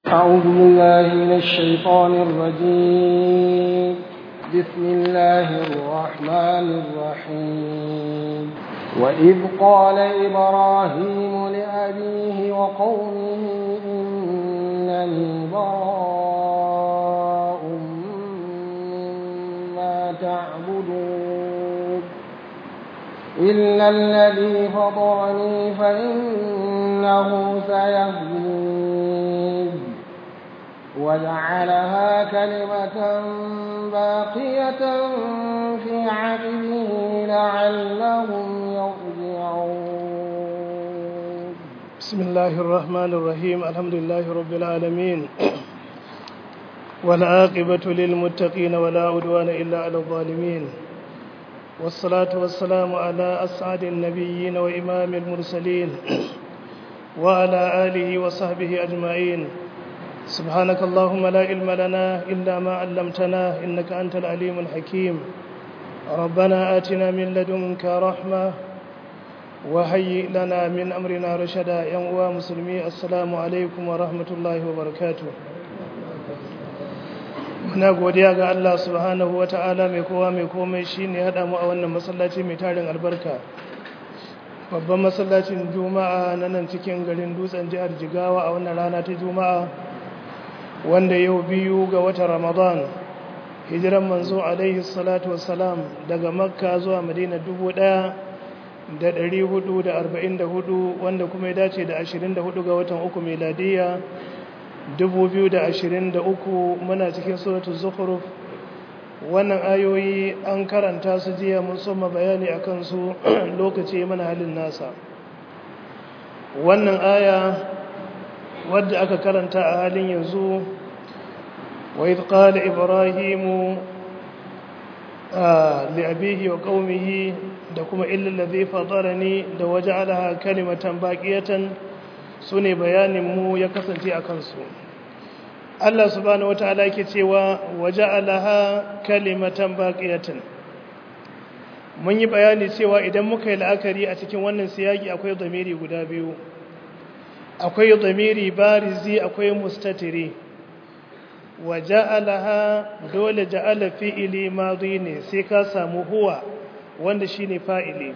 أعوذ بالله من الشيطان الرجيم بسم الله الرحمن الرحيم وإذ قال إبراهيم لأبيه وقومه إنني براء مما تعبدون إلا الذي فطرني فإنه سيهدين وجعلها كلمة باقية في عقبه لعلهم يرجعون بسم الله الرحمن الرحيم الحمد لله رب العالمين والعاقبة للمتقين ولا عدوان إلا على الظالمين والصلاة والسلام على أسعد النبيين وإمام المرسلين وعلى آله وصحبه أجمعين سبحانك اللهم لا علم لنا إلا ما علمتنا إنك أنت العليم الحكيم ربنا آتنا من لدنك رحمة وهيئ لنا من أمرنا رشدا يا مسلمي السلام عليكم ورحمة الله وبركاته muna godiya ga Allah subhanahu wata'ala mai kowa mai komai shine hada mu a wannan masallaci mai tarin albarka babban masallacin juma'a na nan cikin garin dutsen jihar jigawa a wannan rana ta juma'a wanda yau biyu ga watan ramadan hijiran manzo alaihi salatu wassalam daga makka zuwa madina dubu ɗaya da ɗari hudu da arba'in da hudu wanda kuma ya dace da ashirin da hudu ga watan uku meladiya dubu biyu da ashirin da uku muna cikin suratu zukhruf wannan ayoyi an karanta su jiya mun soma bayani a kansu lokaci mana halin nasa wannan aya wadda aka karanta a halin yanzu wa idh qala ibrahimu li abihi wa qaumihi da kuma illa allazi fatarani da waja'alaha kalimatan baqiyatan sune bayanin mu ya kasance a kansu Allah subhanahu wataala yake cewa waja'alaha kalimatan baqiyatan mun yi bayani cewa idan muka yi la'akari a cikin wannan siyaki akwai zamiri guda biyu akwai zamiri barizi akwai mustatiri wa ja'alaha dole ja'ala fi'ili madi ne sai ka samu huwa wanda shine fa'ili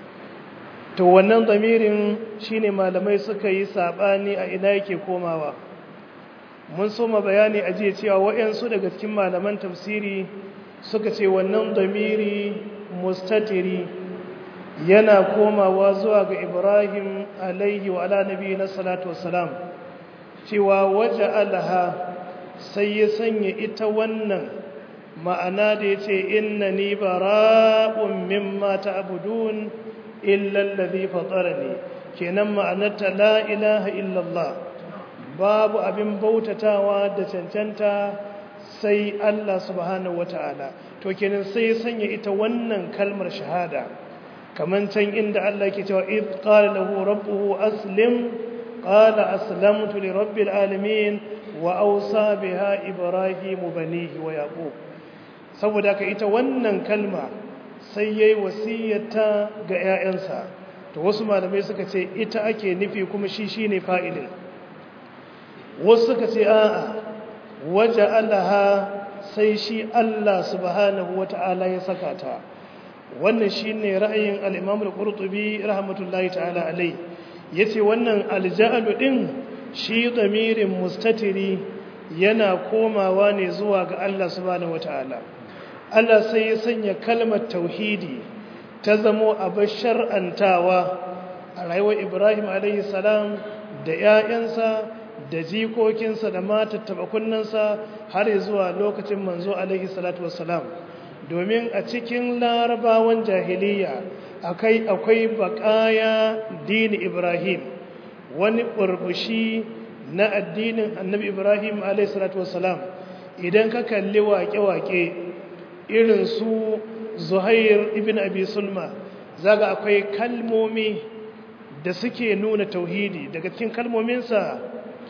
to wannan zamirin shine malamai suka yi sabani a ina yake komawa mun soma bayani a jiya cewa wayansu daga cikin malaman tafsiri suka ce wannan zamiri mustatiri yana komawa zuwa ga Ibrahim alaihi wa ala nabi na salatu wassalam cewa waje alaha sai ya sanya ita wannan ma'ana da ya ce inna ni bara'un mimma ta'budun illa allazi fatarani kenan ma'anarta la ilaha illallah babu abin bautatawa da cancanta sai Allah subhanahu wata'ala to kenan sai ya sanya ita wannan kalmar shahada kaman can inda Allah ke cewa id qala lahu rabbuhu aslim qala aslamtu li rabbil alamin wa awsa biha ibrahim banihi wa yaqub saboda ka ita wannan kalma sai yayi wasiyata ga 'ya'yansa to wasu malamai suka ce ita ake nufi kuma shi shine fa'ilin wasu suka ce a'a waja'alaha sai shi Allah subhanahu wata'ala ya saka ta wannan shine ra'ayin al-Imam al-Qurtubi rahmatullahi ta'ala alai yace wannan alja'alu din shi damirin mustatiri yana komawa ne zuwa ga Allah subhanahu wata'ala Allah sai ya sanya kalmar tauhidi ta zamo abin shar'antawa a rayuwar Ibrahim alaihi salam da 'ya'yansa da jikokinsa da matattaba kunnansa har zuwa lokacin manzo alaihi salatu wassalam domin a cikin larabawan jahiliya akai akwai bakaya dini ibrahim wani burbushi na addinin annabi ibrahim alaihi salatu wassalam idan ka kalli waƙe-waƙe irin su zuhair ibn abi sulma zaga akwai kalmomi da suke nuna tauhidi daga cikin kalmominsa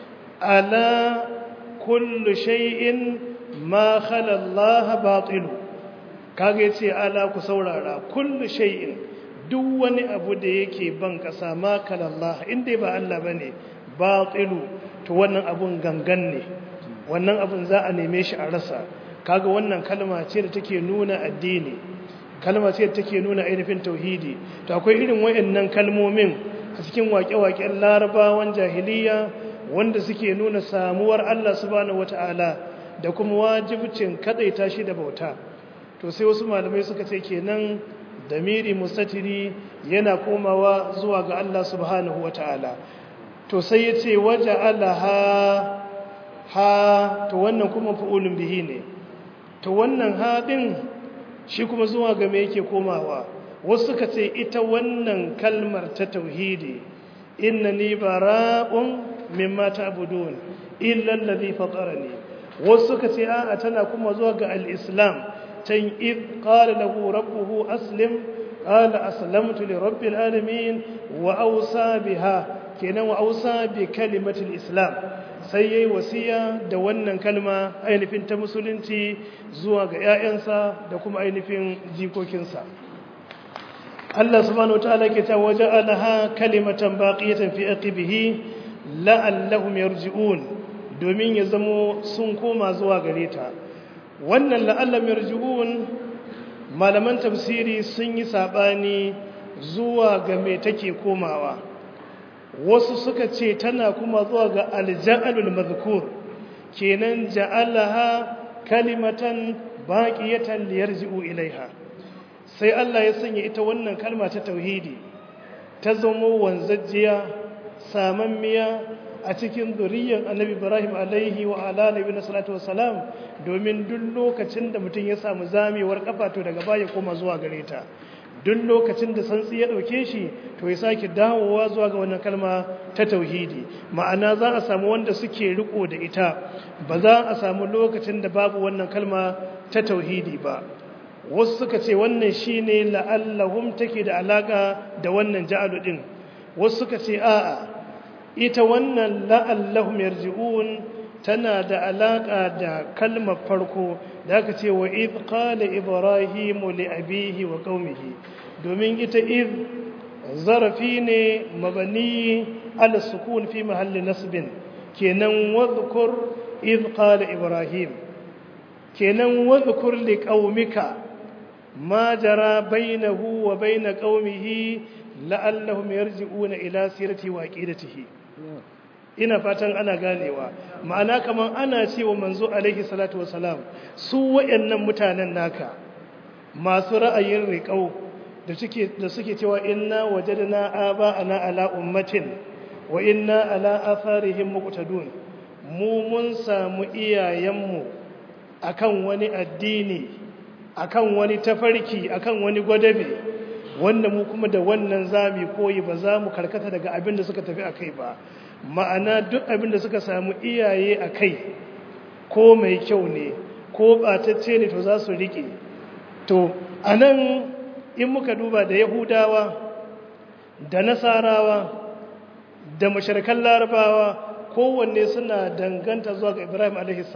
ala kullu shay'in ma khala Allah batilu kage yace ala ku saurara kullu shay'in duk wani abu da yake ban kasa ma khala Allah inda ba Allah bane batilu to wannan abun gangan ne wannan abun za a neme shi a rasa kaga wannan kalma ce da take nuna addini kalma ce da take nuna ainihin tauhidi to akwai irin wayannan kalmomin a cikin waƙe-waƙen larabawan jahiliya wanda suke nuna samuwar Allah subhanahu wata'ala da kuma wajibcin kadaita shi da bauta to sai wasu malamai suka ce kenan damiri mustatiri yana komawa zuwa ga Allah subhanahu wata'ala to sai ya ce waje ha ha to wannan kuma fa'ulun bihi ne to wannan haɗin shi kuma zuwa ga me yake komawa wasu suka ce ita wannan kalmar ta tauhidi inna ni bara'un mimma ta'budun illa allazi fatarani wasu suka ce a'a tana kuma zuwa ga al-islam tan id qala lahu rabbuhu aslim qala aslamtu li rabbil alamin wa awsa biha kenan wa awsa bi kalimatil islam sai yayi wasiya da wannan kalma ainihin ta musulunci zuwa ga ƴaƴansa da kuma ainihin jikokinsa Allah subhanahu wataala ke ta waja'alaha kalimatan baqiyatan fi aqibihi la'allahum yarji'un domin ya zamo sun koma zuwa gare ta wannan la'allam yarji'un malaman tafsiri sun yi sabani zuwa ga me take komawa wasu suka ce tana kuma zuwa ga alja'alul mazkur kenan ja'alaha kalimatan baqiyatan liyarji'u ilaiha sai Allah ya sanya ita wannan kalma ta tauhidi ta zamo wanzajjiya samammiya a cikin zuriyar annabi ibrahim alaihi wa ala nabi na salatu wasalam domin duk lokacin da mutum ya samu zamewar kafa to daga baya koma zuwa gare ta duk lokacin da santsi ya dauke shi to ya sake dawowa zuwa ga wannan kalma ta tauhidi ma'ana za a samu wanda suke riko da ita ba za a samu lokacin da babu wannan kalma ta tauhidi ba wasu suka ce wannan shine la'allahum take da alaka da wannan ja'alu din wasu suka ce a'a ita wannan la'allahum yarji'un tana da alaka da kalmar farko da aka ce wa id qala ibrahimu li abihi wa qaumihi domin ita id zarafi ne mabani ala sukun fi mahalli nasbin kenan wadhkur id qala ibrahim kenan wadhkur li qaumika ma jara bainahu wa bain qaumihi la'allahum yarji'una ila sirati wa aqidatihi ina fatan ana ganewa ma'ana kaman ana cewa manzo alaihi salatu wasalam su wayannan mutanen naka masu ra'ayin riqau da suke da suke cewa inna wajadna aba'ana ala ummatin wa inna ala atharihim muqtadun mu mun samu iyayenmu akan wani addini akan wani tafarki akan wani gwadabe wanda mu kuma da wannan zami koyi ba za mu karkata daga abin da suka tafi a kai ba ma'ana duk abin da suka samu iyaye a kai ko mai kyau ne ko ɓatacce ne to za su riƙe to a nan in muka duba da yahudawa da nasarawa da mashirkan larabawa kowanne suna danganta zuwa ga ibrahim a.s.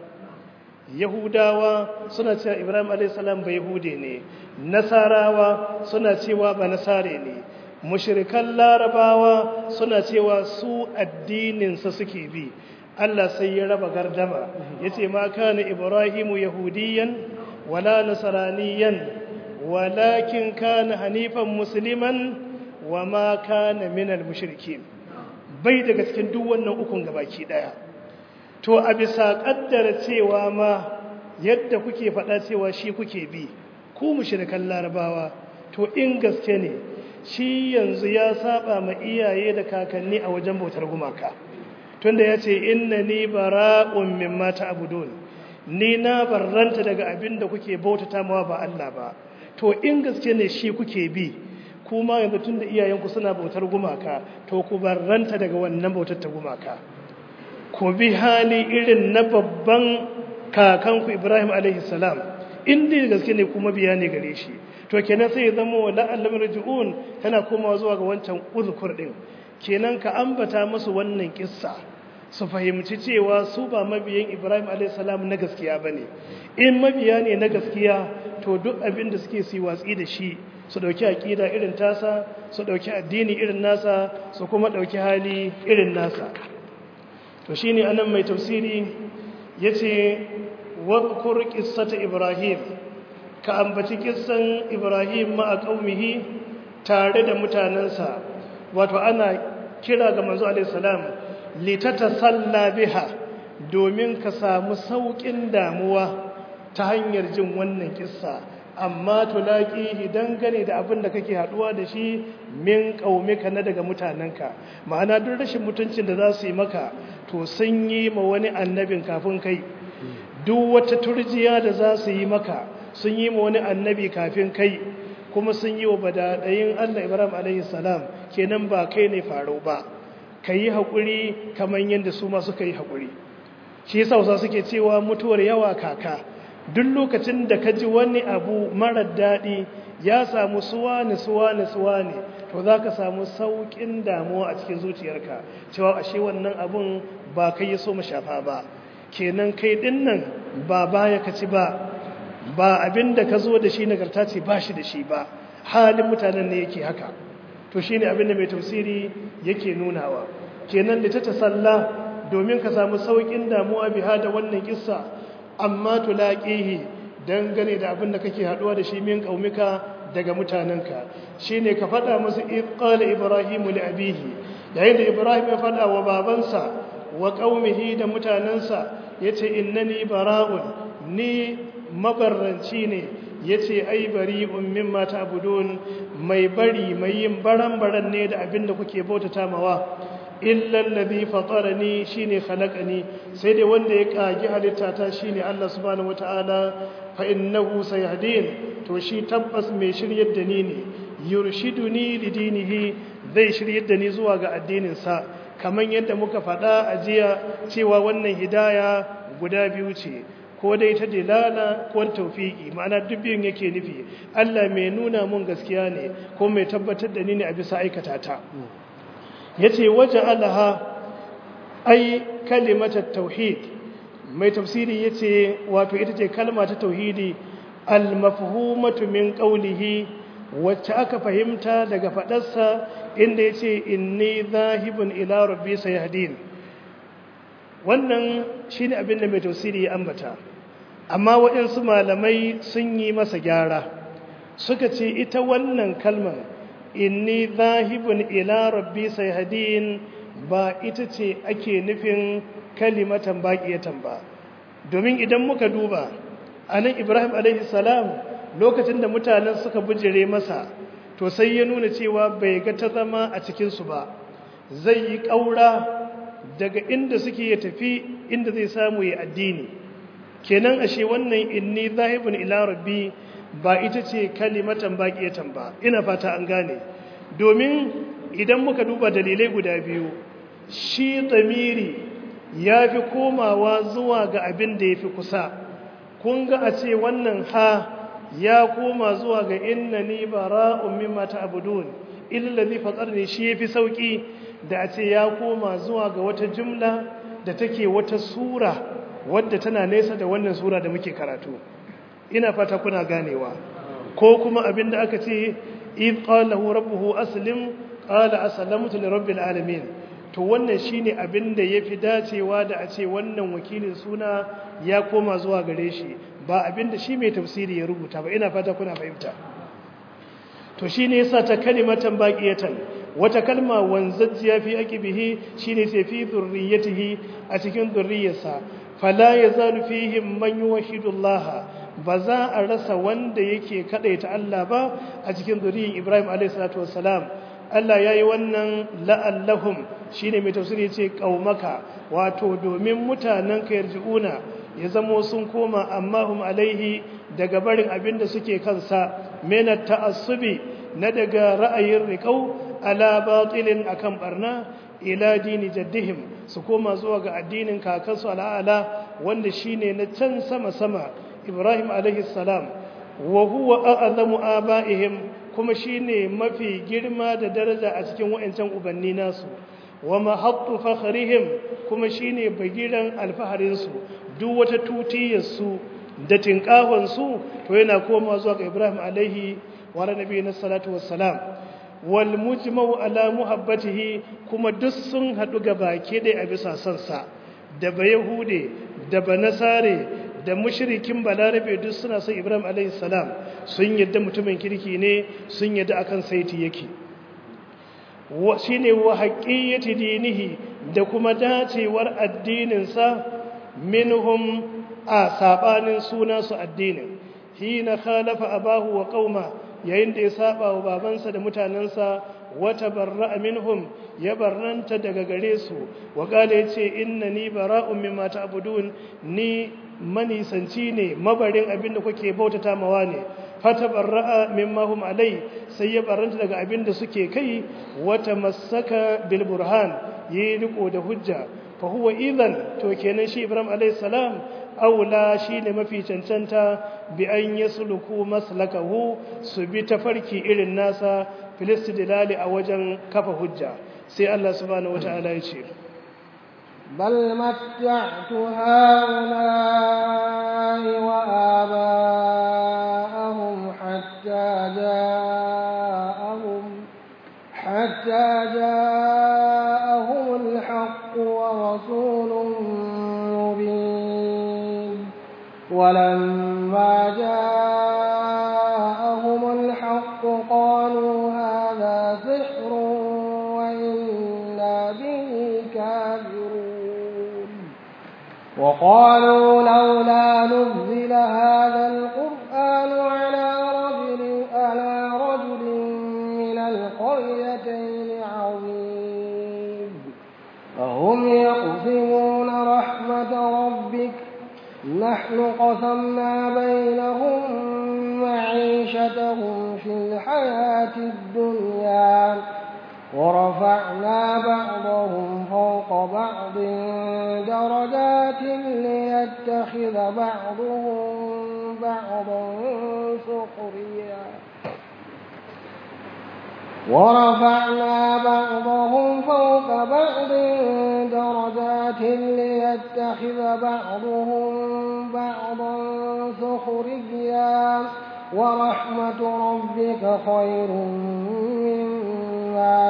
yahudawa suna cewa ibrahim a.s. ba yahude ne nasarawa suna cewa ba nasare ne mushirikan larabawa suna cewa su addininsa suke bi Allah sai ya raba gardama ya ce ma kana ibrahimu yahudiyan wala nasaraniyan walakin kana hanifan musliman wa ma kana minal mushrikin bai daga cikin duk wannan ukun gabaki daya to a bisa kaddara cewa ma yadda kuke faɗa cewa shi kuke bi ku mushrikan larabawa to in gaske ne shi yanzu ya saba ma iyaye da kakanni a wajen bautar gumaka tunda ya ce inna ni bara'un mimma ta'budun ni na barranta daga abin da kuke bautata mawa ba Allah ba to in gaske ne shi kuke bi kuma yanzu tunda iyayenku suna bautar gumaka to ku barranta daga wannan bautar ta gumaka ku bi hali irin na babban kakanku Ibrahim alaihi salam in dai gaske ne kuma biya ne gare shi to kenan sai ya zama wa la'allam raji'un tana komawa zuwa ga wancan uzkur din kenan ka ambata musu wannan kissa su fahimci cewa su ba mabiyan Ibrahim a.s. na gaskiya bane in mabiya ne na gaskiya to duk abin da suke su watsi da shi su dauki aqida irin tasa su dauki addini irin nasa su kuma dauki hali irin nasa to shine anan mai tafsiri yace wadhkur qissata ibrahim ka ambaci kissan ibrahim ma a qaumihi tare da mutanansa wato ana kira ga manzo alaihi salam litatasalla biha domin ka samu saukin damuwa ta hanyar jin wannan kissa amma tulaqihi dangane da abin da kake haduwa da shi min qaumika na daga mutanenka ma'ana duk rashin mutuncin da za su yi maka to sun yi ma wani annabin kafin kai duk wata turjiya da za su yi maka sun yi ma wani annabi kafin kai kuma sun yi wa badadayin Allah Ibrahim alaihi salam kenan ba kai ne faro ba kayi hakuri kaman yanda su ma suka yi hakuri shi yasa wasu suke cewa mutuwar yawa kaka duk lokacin da ka ji wani abu marar daɗi ya samu suwane suwane suwane to za ka samu sauƙin damuwa a cikin zuciyarka cewa ashe wannan abun ba kai ya so shafa ba kenan kai ɗin nan ba baya ka ci ba ba abin da ka zo da shi nagarta ce ba shi da shi ba halin mutanen ne yake haka to shi ne abin da mai tafsiri yake nunawa kenan da ta tasalla domin ka samu sauƙin damuwa biha da wannan kissa amma tulaqihi dangane da abin da kake haduwa da shi min qaumika daga mutanenka shine ka fada musu id qala ibrahimu li abihi yayin da ibrahim ya fada wa babansa wa qaumihi da mutanensa yace innani bara'un ni mabarranci ne yace ai bari'un mimma ta'budun mai bari mai yin baran-baran ne da abin da kuke bautata mawa illa allazi fatarani shine khalaqani sai dai wanda ya kagi halitta ta shine Allah subhanahu wataala fa innahu sayahdin to shi tabbas mai shiryar da ni ne yurshiduni lidinihi zai shiryar da ni zuwa ga addinin sa kaman yadda muka faɗa a jiya cewa wannan hidaya guda biyu ce ko dai ta dilala ko tawfiki ma'ana duk biyun yake nufi Allah mai nuna mun gaskiya ne ko mai tabbatar da ni ne a bisa aikata ta ya ce waje alaha ai kalimatar tauhid mai tafsiri ya ce wato ita ce kalma ta tauhidi almafhumatu min qawlihi wacce aka fahimta daga faɗarsa inda ya ce inni zahibun ila rabbi sayahdin wannan shine abin da mai tafsiri ya ambata amma waɗansu malamai sun yi masa gyara suka ce ita wannan kalmar inni zahibun ila rabbi sayhadin ba ita ce ake nufin kalimatan baqiyatan ba domin idan muka duba anan Ibrahim alaihi salam lokacin da mutanen suka bujire masa to sai ya nuna cewa bai ga ta zama a cikin su ba zai yi kaura daga inda suke ya tafi inda zai samu ya addini kenan ashe wannan inni zahibun ila rabbi ba ita ce kalimatan baqiyatan ba ina fata an gane domin idan muka duba dalilai guda biyu shi tsamiri ya fi komawa zuwa ga abin da ya fi kusa kun ga a ce wannan ha ya koma zuwa ga inna ni bara'un mimma ta'budun illazi fatarni shi yafi sauki da a ce ya koma zuwa ga wata jumla da take wata sura wadda tana nesa da wannan sura da muke karatu ina fata kuna ganewa ko kuma abinda aka ce id qala lahu rabbuhu aslim qala aslamtu li rabbil alamin to wannan shine abinda yafi dacewa da a ce wannan wakilin suna ya koma zuwa gare shi ba abinda shi mai tafsiri ya rubuta ba ina fata kuna fahimta to shine yasa ta kalimatan baqiyatan wata kalma wanzajjiya fi aqibihi shine sai fi dhurriyyatihi a cikin dhurriyyarsa fala yazalu fihim man yuwahhidu Allah ba za a rasa wanda yake kadaita Allah ba a cikin zuriyin Ibrahim alayhi salatu wassalam Allah yayi wannan la'allahum shine mai tafsiri yace qaumaka wato domin mutanen ka yarjiuna ya zamo sun koma amma hum alaihi daga barin abin da suke kansa mena ta'assubi na daga ra'ayin riqau ala batilin akan barna ila dini jaddihim su koma zuwa ga addinin kakansu al'ala wanda shine na can sama sama Ibrahim alaihi salam wa huwa a'lamu aba'ihim kuma shine mafi girma da daraja a cikin wayancan ubanni nasu wa mahattu fakhrihim kuma shine bagiran alfaharin su duk wata tutiyar su da tinkahon su to yana koma zuwa ga Ibrahim alaihi wa nabiyina salatu wassalam wal mujmau ala muhabbatihi kuma duk sun haɗu ga baki ɗaya a bisa sansa da ba yahude da ba nasare da mushrikin balarabe duk suna son ibrahim alayhi salam sun yadda mutumin kirki ne sun yadda akan saiti yake shine wa haqiyyati dinihi da kuma dacewar addininsa minhum a sabanin suna su addinin hina khalafa abahu wa qauma yayin da ya saba wa babansa da mutanensa wata barra'a minhum ya barranta daga gare su wa kala yace innani bara'un mimma ta'budun ni manisanci ne mabarin abinda kuke bautata mawa ne fata barra'a mimma hum alai sai ya barranta daga abinda suke kai wata masaka bil burhan yi riko da hujja fa huwa idan to kenan shi ibrahim alayhi salam aula shine mafi cancanta bi an yasluku maslakahu su bi tafarki irin nasa filistidilali a wajen kafa hujja sai Allah subhanahu wataala ya ce بل متعت هؤلاء وآباءهم حتى جاءهم حتى جاءهم الحق ورسول مبين ولما جاءهم الحق قالوا هذا سحر وإنا به كافرون وقالوا لولا نزل هذا القرآن على رجل على رجل من القريتين عظيم فهم يقسمون رحمة ربك نحن قسمنا بينهم معيشتهم في الحياة الدنيا ورفعنا بعضهم فوق بعض درجات ليتخذ بعضهم بعضا سخريا ورفعنا بعضهم فوق بعض درجات ليتخذ بعضهم بعضا سخريا ورحمة ربك خير مما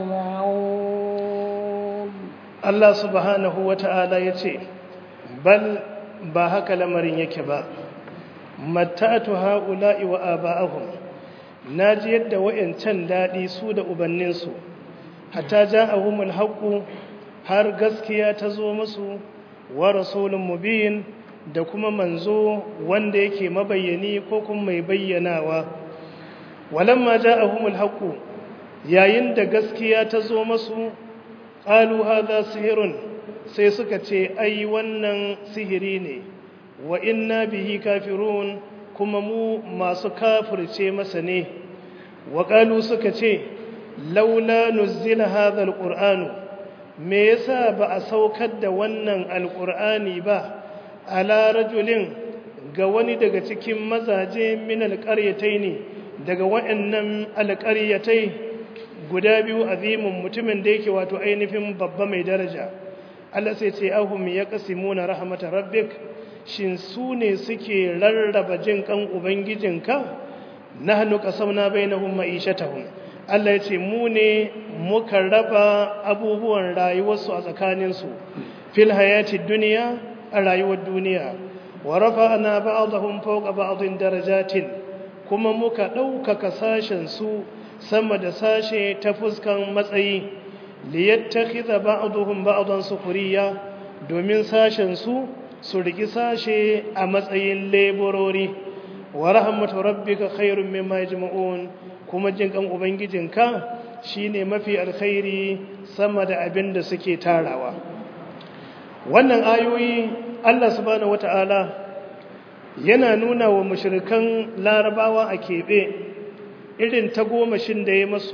يجمعون Allah subhanahu wa ta'ala ya ce, Bal ba haka lamarin yake ba, matatu ha'ula'i wa aba'ahum, na ji yadda wa'yancan daɗi su da ubanninsu, hata ja a humul haƙu har gaskiya ta zo musu wa rasulun mubin da kuma manzo wanda yake mabayyani ko kuma mai bayyanawa. Walamma ja a humul haƙu, yayin da gaskiya ta zo masu ƙalu haza sihirun sai suka ce ai wannan sihiri ne wa inna bihi kafirun kuma mu masu kafirce masa ne wa ƙalu suka ce laula nuzzila hadha alqur'anu me yasa ba a saukar da wannan alqur'ani ba ala rajulin ga wani daga cikin mazaje min alqaryataini daga waɗannan alqaryatai guda biyu azimin mutumin da yake wato ainihin babba mai daraja Allah sai ce ahum ya qasimuna rahmatar rabbik shin su ne suke rarraba jin kan ubangijinka nahnu qasamna bainahum ma'ishatahum Allah ya ce mu ne muka raba abubuwan rayuwarsu a tsakaninsu fil hayati duniya a rayuwar duniya wa rafa'na ba'dahum fawqa ba'dhin darajatin kuma muka ɗaukaka sashen su sama da sashe ta fuskan matsayi liyattakhidha ba'dhum ba'dan sukhriya domin sashen su su riki sashe a matsayin leburori wa rahmatu rabbika khairum mimma yajma'un kuma jin kan ubangijinka shine mafi alkhairi sama da abin da suke tarawa wannan ayoyi Allah subhanahu wata'ala yana nuna wa mushrikan larabawa a keɓe irin tagomashin da ya masu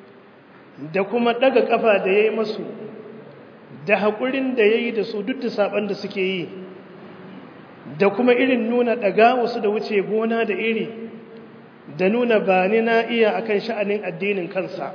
da kuma ɗaga ƙafa da ya yi masu da haƙurin da ya yi da su duk da saɓan da suke yi da kuma irin nuna ɗaga wasu da wuce gona da iri da nuna ba ni na iya akan sha'anin addinin kansa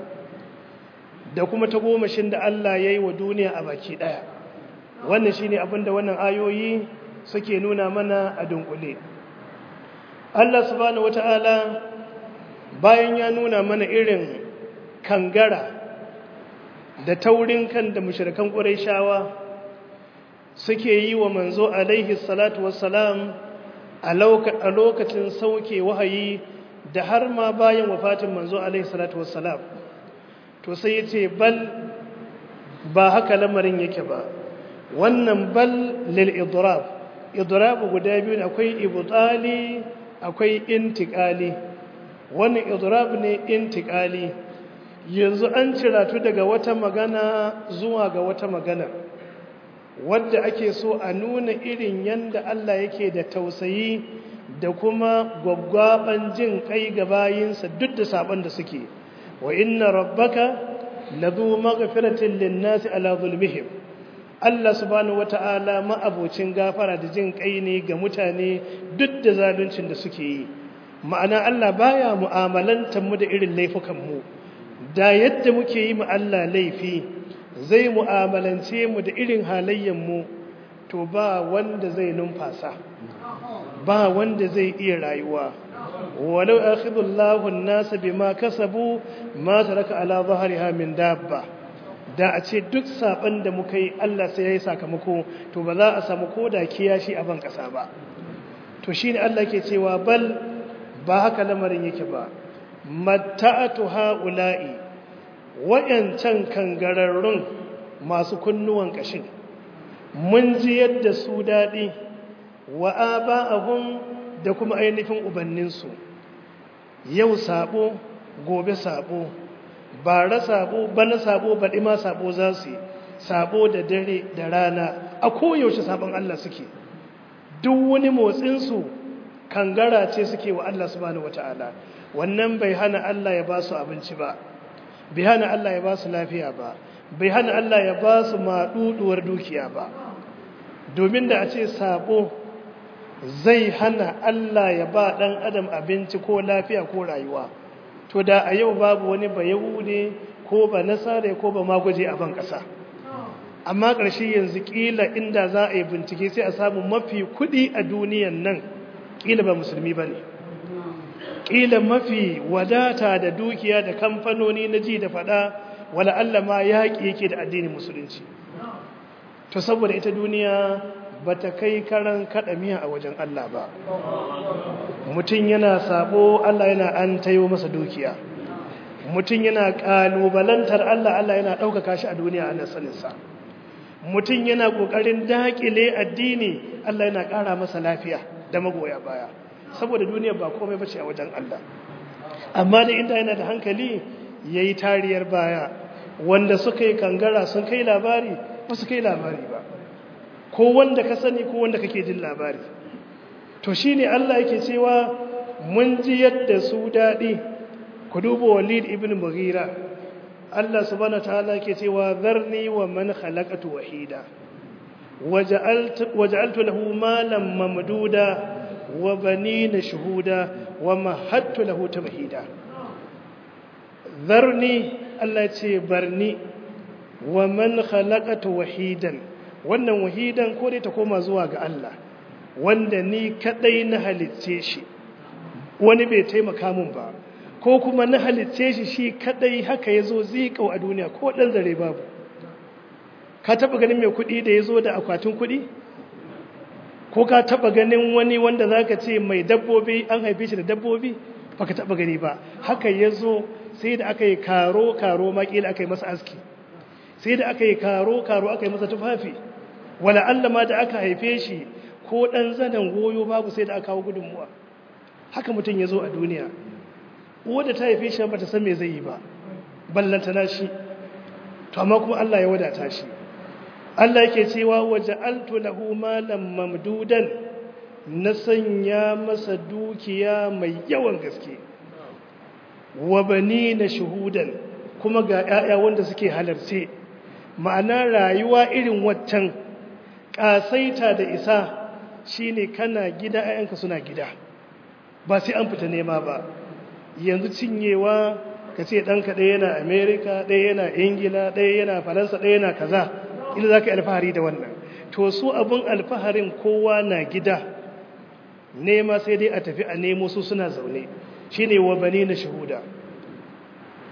da kuma tagomashin da Allah ya yi wa duniya a baki ɗaya wannan shi ne abinda wannan ayoyi suke nuna mana a dunkule Allah subhanahu wata'ala bayan ya nuna mana irin kangara da taurin kan da mushrikan ƙurayshawa suke yi wa manzo alaihi salatu wassalam a lokacin sauke wahayi da har ma bayan wafatin manzo alaihi salatu wassalam to sai yace bal ba haka lamarin yake ba wannan bal lil idrab idrab guda biyu ne akwai ibtali akwai intiqali wannan idrab ne intiqali yanzu an ciratu daga wata magana zuwa ga wata magana wadda ake so a nuna irin yanda Allah yake da tausayi da kuma gwaggwaban jin kai ga bayinsa duk da saban da suke wa inna rabbaka ladu maghfiratin linnasi ala zulmihim Allah subhanahu wata'ala ma'abocin gafara da jin kai ne ga mutane duk da zaluncin da suke yi ma'ana Allah baya mu'amalantar mu da irin laifukan mu da yadda muke yi mu Allah laifi zai mu'amalance mu da irin halayyan mu to ba wanda zai numfasa ba wanda zai iya rayuwa walau akhidullahu an-nasa bima kasabu ma taraka ala dhahriha min dabba da a ce duk saban da muka yi Allah sai yayi sakamako to ba za a samu koda kiyashi a ban kasa ba to shine Allah ke cewa bal ba haka lamarin yake ba matta'atu haula'i wayancan kangararrun masu kunnuwan kashin mun ji yadda su dadi wa aba'ahum da kuma ainihin ubanninsu yau sabo gobe sabo bara sabo bana sabo baɗi ma sabo za su yi sabo da dare da rana a koyaushe sabon Allah suke duk wani motsinsu kangara ce suke wa Allah subhanahu wata'ala wannan bai hana Allah ya ba su abinci ba bai hana Allah ya ba su lafiya ba bai hana Allah ya ba su maɗuɗuwar dukiya ba domin da a ce sabo zai hana Allah ya ba ɗan adam abinci ko lafiya ko rayuwa to da a yau babu wani ba yahude ko ba nasara ko ba magwaje a ban ƙasa amma ƙarshe yanzu ƙila inda za a yi bincike sai a samu mafi kuɗi a duniyan nan ƙila ba musulmi ba ne ƙila mafi wadata da dukiya da kamfanoni na ji da faɗa wala Allah ma yaƙi yake da addinin musulunci to saboda ita duniya ba ta kai karan kaɗa miya a wajen Allah ba mutum yana sabo Allah yana an tayo masa dukiya mutum yana ƙalubalantar Allah Allah yana ɗaukaka shi a duniya ana saninsa mutum yana ƙoƙarin daƙile addini Allah yana ƙara masa lafiya da magoya baya saboda duniya ba komai bace a wajen Allah amma da inda yana da hankali yayi tariyar baya wanda suka yi kangara sun kai labari ba su kai labari ba ko wanda ka sani ko wanda kake jin labari to shine Allah yake cewa mun ji yadda su dadi ku duba Walid ibn Mughira Allah subhanahu wataala yake cewa zarni wa man khalaqatu wahida waja'altu waja'altu lahu malan mamduda wa banina shuhuda wa mahattu lahu tamhida zarni Allah ce barni wa man khalaqatu wahidan wannan wahidan ko dai ta koma zuwa ga Allah wanda ni kadai na halicce shi wani bai taimaka mun ba ko kuma na halicce shi shi kadai haka yazo zikau a duniya ko dan zare babu ka taba ganin mai kudi da yazo da akwatin kudi ko ka taba ganin wani wanda zaka ce mai dabbobi an haife shi da dabbobi baka taba gani ba haka yazo sai da aka yi karo karo makila aka yi masa aski sai da aka yi karo karo aka yi masa tufafi wala Allah ma da aka haife shi ko dan zanen goyo babu sai da aka kawo gudunmuwa haka mutum ya zo a duniya wadda ta haife shi ba ta san me zai yi ba ballanta na shi to amma kuma Allah ya wadata shi Allah yake cewa waja'altu lahu malan mamdudan na sanya masa dukiya mai yawan gaske wa banina shuhudan kuma ga 'ya'ya wanda suke halarce ma'ana rayuwa irin waccan ƙasaita da isa shine kana gida 'ya'yanka suna gida ba sai an fita nema ba yanzu cinyewa ka ce ɗanka ɗaya yana amerika ɗaya yana ingila ɗaya yana faransa ɗaya yana kaza ila za ka yi alfahari da wannan to su abin alfaharin kowa na gida nema sai dai a tafi a nemo su suna zaune shine wa bani na shahuda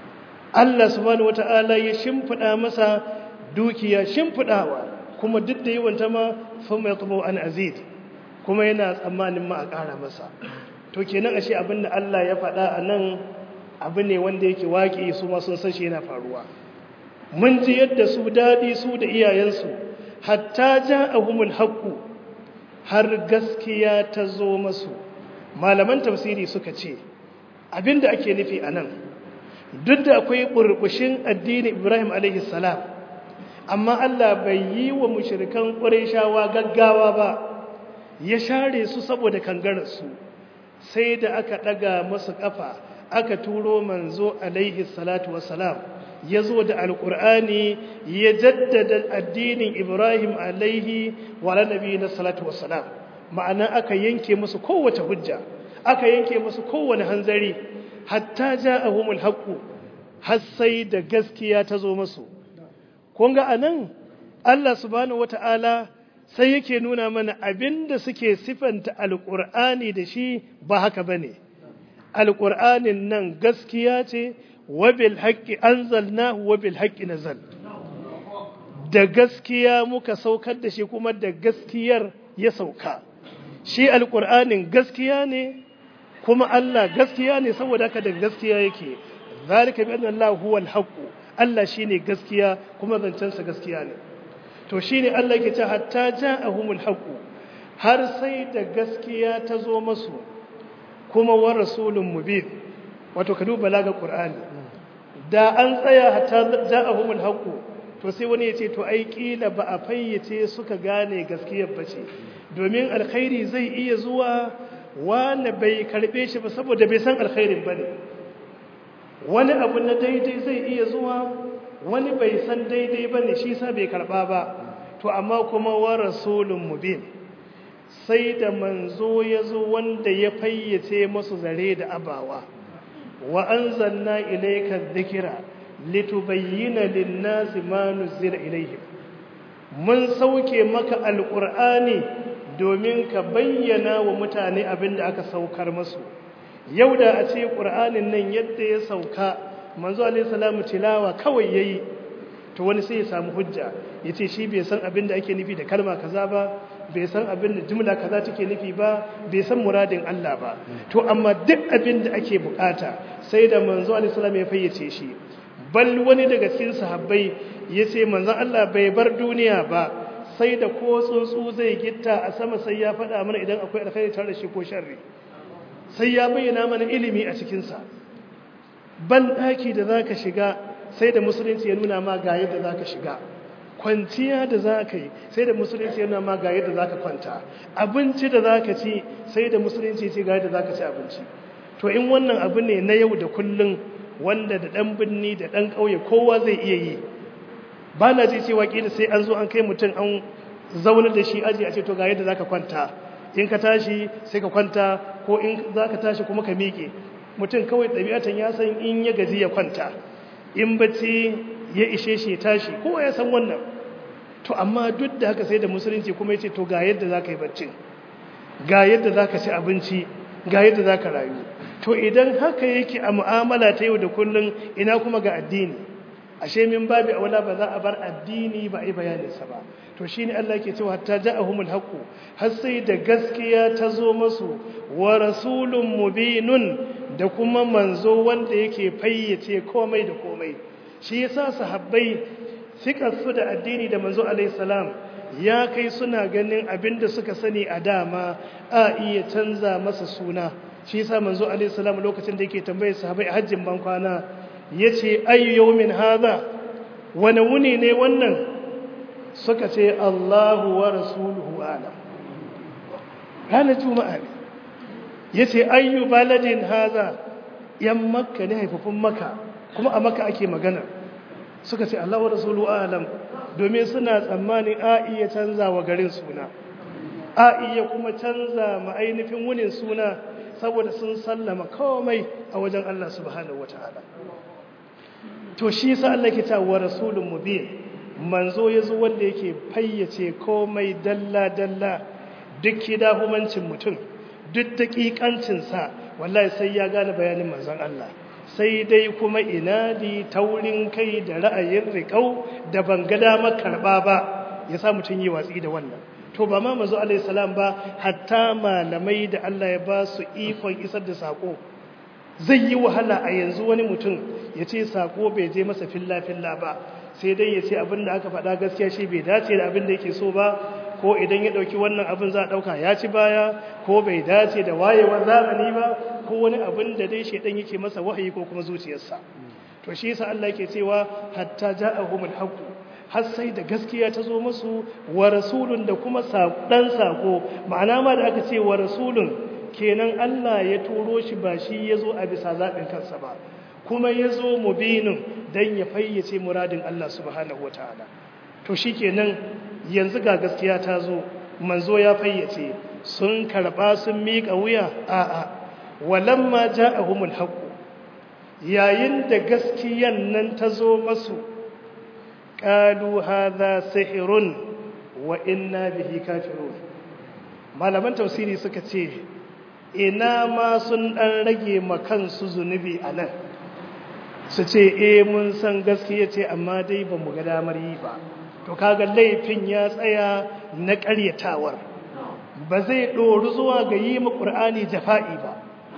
Allah subhanahu wata'ala ya shimfiɗa masa dukiya shimfiɗawa kuma duk da yawanta ma sun mai tumo an azid kuma yana tsammanin ma a ƙara masa to kenan ashe abin da Allah ya faɗa a nan abu ne wanda yake waƙi su ma sun san shi yana faruwa mun ji yadda su daɗi su da iyayensu hatta ja ahumul haqqu har gaskiya ta zo masu malaman tafsiri suka ce abinda ake nufi a nan duk da akwai burbushin addini ibrahim alaihi salam amma Allah bai yi wa mushrikan ƙurayshawa gaggawa ba ya share su saboda kangararsu sai da aka ɗaga masu ƙafa aka turo manzo alaihi salatu wassalam ya zo da alƙur'ani ya jaddada addinin ibrahim alaihi wa nabi na salatu wassalam ma'ana aka yanke musu kowace hujja aka yanke musu kowane hanzari hatta ja'ahumul haqqu har sai da gaskiya ta zo musu kun ga anan Allah subhanahu wata'ala sai yake nuna mana abinda suke sifanta alƙur'ani da shi ba haka bane alƙur'anin nan gaskiya ce wabil haƙƙi anzalnahu wabil haƙƙi nazal da gaskiya muka saukar da shi kuma da gaskiyar ya sauka shi alƙur'anin gaskiya ne kuma Allah gaskiya ne saboda haka da gaskiya yake zalika bi anna Allah huwal haqq Allah shine gaskiya kuma zancensa gaskiya ne to shine Allah yake ce hatta ja'ahumul haqq har sai da gaskiya ta zo masu kuma wa rasulun mubin wato ka duba laga qur'ani da an tsaya hatta ja'ahumul haqq to sai wani ya ce to ai kila ba a fayyace suka gane gaskiyar bace domin alkhairi zai iya zuwa wanda bai karbe shi ba saboda bai san alkhairin bane wani abu na daidai zai iya zuwa wani bai san daidai bane shi sa bai karba ba to amma kuma wa rasulun mubin sai da manzo ya zo wanda ya fayyace masu zare da abawa wa anzalna ilayka dhikra litubayyana lin-nasi ma nuzila ilayhim mun sauke maka alqur'ani domin ka bayyana wa mutane abin da aka saukar musu yau da a ce qur'anin nan yadda ya sauka manzo alayhi salamu tilawa kawai yayi to wani sai ya samu hujja yace shi bai san abin da ake nufi da kalma kaza ba bai san abin da jumla kaza take nufi ba bai san muradin Allah ba to amma duk abin da ake bukata sai da manzo alaihi salam ya fayyace shi bal wani daga cikin sahabbai yace manzon Allah bai bar duniya ba sai da ko tsuntsu zai gitta a sama sai ya faɗa mana idan akwai alkhairi tare da shi ko sharri sai ya bayyana mana ilimi a cikin sa ban daki da zaka shiga sai da musulunci ya nuna ma ga yadda zaka shiga kwanciya da za ka yi sai da musulunci yana ma ga yadda za ka kwanta abinci da za ka ci sai da musulunci ce ga yadda za ka ci abinci to in wannan abu ne na yau da kullum wanda da ɗan birni da ɗan ƙauye kowa zai iya yi ba na ji cewa ƙila sai an zo an kai mutum an zaune da shi aji a ce to ga yadda za ka kwanta in ka tashi sai ka kwanta ko in za ka tashi kuma ka miƙe mutum kawai ɗabi'atan ya san in ya gaji ya kwanta in bacci ya ishe shi tashi kowa ya san wannan to amma duk da haka sai da musulunci kuma ya ce to ga yadda za ka yi baccin ga yadda za ka ci abinci ga yadda za ka rayu to idan haka yake a mu'amala ta yau da kullum ina kuma ga addini ashe min babi aula ba za a bar addini ba a yi bayaninsa ba to shi ne Allah ke cewa hatta ja'ahumul haqqu har sai da gaskiya ta zo masu wa rasulun mubinun da kuma manzo wanda yake fayyace komai da komai shi yasa sahabbai suka su da addini da manzo alaihi salam ya kai suna ganin abinda suka sani a dama a iya canza masa suna shi yasa manzo alaihi salam lokacin da yake tambayar sahabbai a hajjin ban kwana yace ayyu yawmin hadha wani wuni ne wannan suka ce Allahu wa rasuluhu alam ranar juma'a ne yace ayyu baladin hadha yan makka ne haifafun makka kuma a makka ake magana suka ce Allah wa rasulu alam domin suna tsammanin a iya canza wa garin suna a iya kuma canza ma ainihin wunin suna saboda sun sallama komai a wajen Allah subhanahu wataala to shi yasa Allah ke ta wa rasulun mubin manzo yazo wanda yake fayyace komai dalla dalla duk kidahumancin mutum duk daƙiƙancin sa wallahi sai ya gane bayanin manzon Allah sai dai kuma inadi taurin kai da ra'ayin riƙau da ban ga damar karɓa ba ya sa mutum yi watsi da wannan to ba ma mazu alaihi salam ba hatta malamai da Allah ya ba su ikon isar da sako zai yi wahala a yanzu wani mutum ya ce sako bai je masa filla-filla ba sai dai ya ce abin da aka faɗa gaskiya shi bai dace da abin da yake so ba ko idan ya ɗauki wannan abin za a ɗauka ya ci baya ko bai dace da wayewar zamani ba ko wani abin da dai shaidan yake masa wahayi ko kuma zuciyarsa to shi yasa Allah yake cewa hatta ja'ahumul haqq har sai da gaskiya ta zo musu wa rasulun da kuma dan sako ma'ana ma da aka ce wa rasulun kenan Allah ya turo shi ba shi ya zo a bisa zaɓin kansa ba kuma ya zo mubinin don ya fayyace muradin Allah subhanahu wata'ala to shi kenan yanzu ga gaskiya ta zo manzo ya fayyace sun karɓa sun miƙa wuya a'a walamma ja'ahumul haqqu yayin da gaskiyan nan ta zo masu qalu hadha sihrun wa inna bihi kafirun malaman tafsiri suka ce ina ma sun ɗan rage kansu zunubi a nan su ce e mun san gaskiya ce amma dai ba mu ga damar yi ba to kaga laifin ya tsaya na ƙaryatawar ba zai ɗoru zuwa ga yi ma ƙur'ani jafa'i ba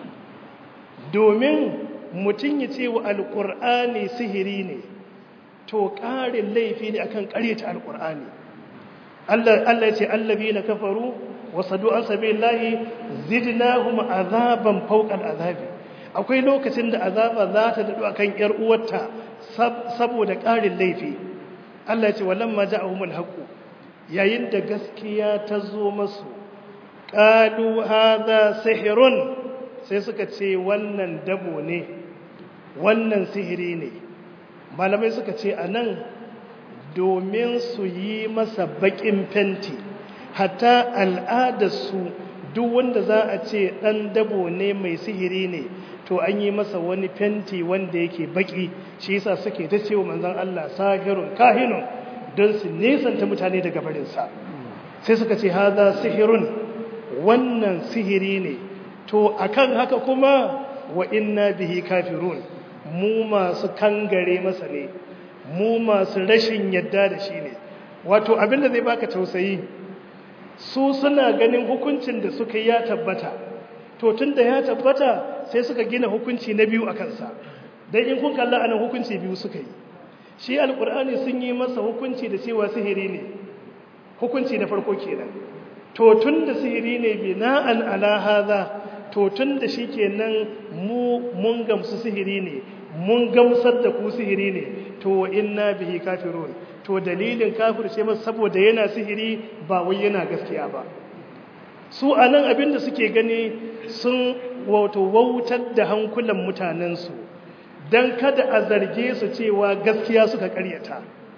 domin mutum ya ce wa alƙur'ani sihiri ne to ƙarin laifi ne akan ƙaryata alƙur'ani Allah ya ce allabi na kafaru wasadu an sabi lahi zidnahum azaban fawqa azabi akwai lokacin da azaba za ta dadu akan yar uwarta saboda ƙarin laifi Allah ya ce walamma ja'ahumul haqq yayin da gaskiya ta zo masu qalu hadha sihrun sai suka ce wannan dabo ne wannan sihiri ne malamai suka ce anan domin su yi masa baƙin fenti hatta al'adarsu duk wanda za a ce ɗan dabo ne mai sihiri ne to an yi masa wani fenti wanda yake baƙi shi yasa suke ta cewa manzon Allah sahirun kahinun don su nesanta mutane daga barinsa sai suka ce haza sihirun wannan sihiri ne to akan haka kuma wa inna bihi kafirun mu masu kangare masa ne mu masu rashin yadda da shi ne wato abinda zai baka tausayi su suna ganin hukuncin da suka yi ya tabbata to tun da ya tabbata sai suka gina hukunci na biyu a kansa don in kun kalla anan hukunci biyu suka yi shi alkur'ani sun yi masa hukunci da cewa sihiri ne hukunci na farko kenan to tun da sihiri ne bina'an ala hadha to tun da shi kenan mu mun gamsu sihiri ne mun gamsar da ku sihiri ne to inna bihi kafirun to dalilin kafirce masa saboda yana sihiri ba wai yana gaskiya ba su anan abinda suke gani sun wato wautar da hankulan mutanensu don kada a zarge su cewa gaskiya suka karyata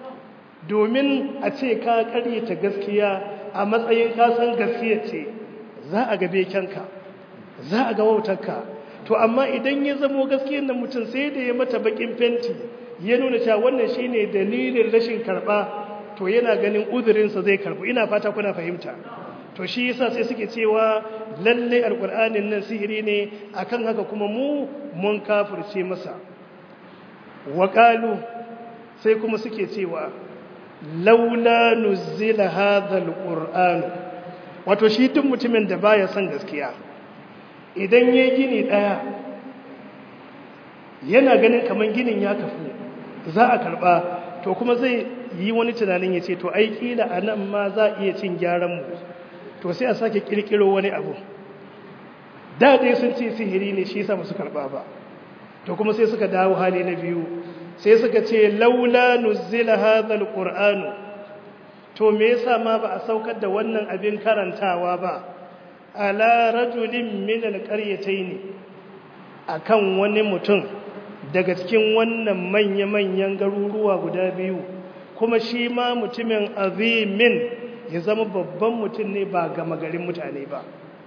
domin a ce ka karyata gaskiya a matsayin kasan gaskiya ce za a gabe kyanka za a ga wautarka to amma idan ya zamo gaskiyar nan mutum sai da ya mata bakin fenti ya nuna cewa wannan shine dalilin rashin karba to yana ganin uzurinsa zai karbu ina fata kuna fahimta to shi yasa sai suke cewa lalle alqur'anin nan sihiri ne akan haka kuma mu mun kafirce masa waƙalu sai kuma suke cewa laula nuzila hadha alquran wato shi duk mutumin da baya son gaskiya idan yayi gini daya yana ganin kaman ginin ya kafu za a karba to kuma zai yi wani tunanin ya ce to ai kila anan ma za a iya cin gyaran mu to sai a sake kirkiro wani abu da dai sun ce sihiri ne shi yasa ba su karba ba to kuma sai suka dawo hali na biyu sai suka ce laula nuzila hadha alquran to me yasa ma ba a saukar da wannan abin karantawa ba ala rajulin min alqaryatayn akan wani mutum daga cikin wannan manya-manyan garuruwa guda biyu kuma shi ma mutumin azimin ya zama babban mutum ne ba gama garin mutane ba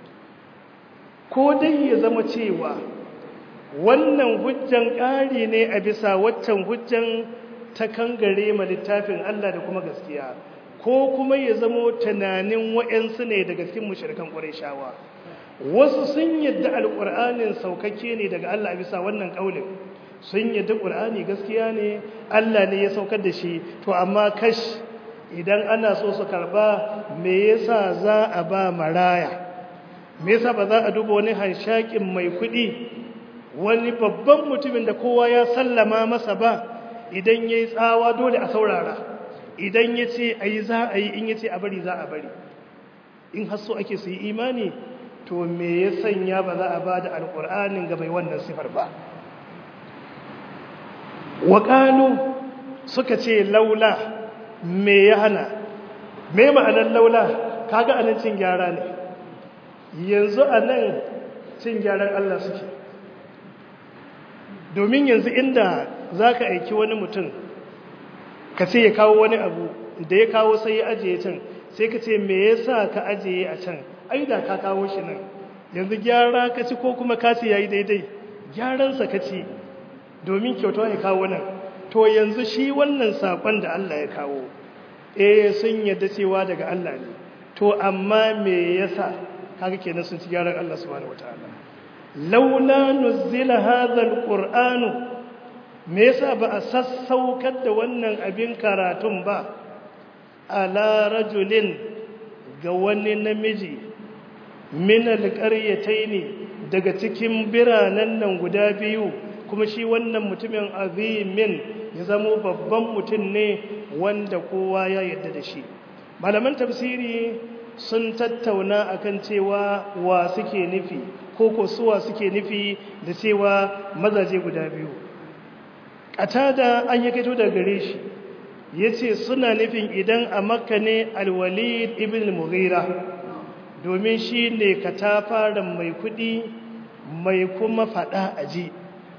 ko dai ya zama cewa wannan hujjan ƙari ne a bisa waccan hujjan ta kangare ma littafin Allah da kuma gaskiya ko kuma ya zamo tunanin wa'yansu ne daga cikin mushrikan ƙurayshawa wasu sun yadda alƙur'anin saukakke ne daga Allah a bisa wannan ƙaulin sun yadda ƙur'ani gaskiya ne Allah ne ya saukar da shi to amma kash idan ana so su karba me yasa za a ba maraya me yasa ba za a duba wani hanshakin mai kuɗi wani babban mutumin da kowa ya sallama masa ba idan ya yi tsawa dole a saurara idan ya ce a yi za a yi in ya ce a bari za a bari in hasso ake su yi imani to me ya sanya ba za a ba da alƙur'anin ga mai wannan sifar ba waƙalu suka ce laula me ya hana me ma'anar laula kaga anan cin gyara ne yanzu anan cin gyaran Allah suke domin yanzu inda za ka aiki wani mutum ka ce ya kawo wani abu da ya kawo sai ya ajiye can sai ka ce me yasa ka ajiye a can ai da ka kawo shi nan yanzu gyara ka ci ko kuma ka ce yayi daidai gyaransa ka ci domin kyauta ya kawo nan to yanzu shi wannan sakon da Allah ya kawo eh sun yadda cewa daga Allah ne to amma me yasa kaga kenan sun ci gyaran Allah subhanahu wataala laula nuzila hadha alqur'anu me yasa ba a sassaukar da wannan abin karatun ba ala rajulin ga wani namiji min alqaryataini daga cikin biranen nan guda biyu kuma shi wannan mutumin azimin ya zamo babban mutum ne wanda kowa ya yarda da shi malaman tafsiri sun tattauna akan cewa wa suke nufi ko ko suwa suke nufi da cewa mazaje guda biyu da an yi kaito daga gare shi ya ce suna nufin idan a makka ne alwalid ibn mughira domin shi ne katafaren mai kudi mai kuma fada aji